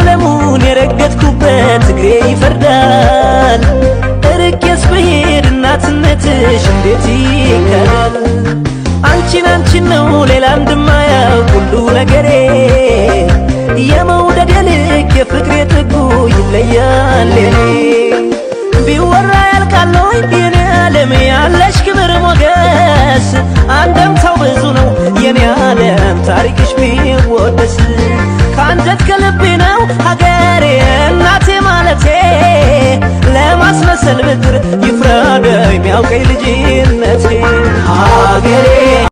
ዓለሙን የረገጥኩበት እግሬ ይፈርዳል። እርቄስ ብሄድ እናትነትሽ እንዴት ይከዳል? አንቺን አንቺን ነው ሌላ እንደማያውቅ ሁሉ ነገሬ የመውደድ የልክ የፍቅሬ ጥጉ ይለያል የኔ ቢወራ ያልቃለው የኔ ዓለም ያለሽ ክብር ሞገስ አንደምታው ብዙ ነው የኔ ዓለም ታሪክሽ ቢወደስ ከአንጀት ከልቤ ነው ሀገሬ እናቴ ማለቴ ለማስመሰል ብጥር ይፍረደ የሚያውቀኝ ልጅነቴ ሀገሬ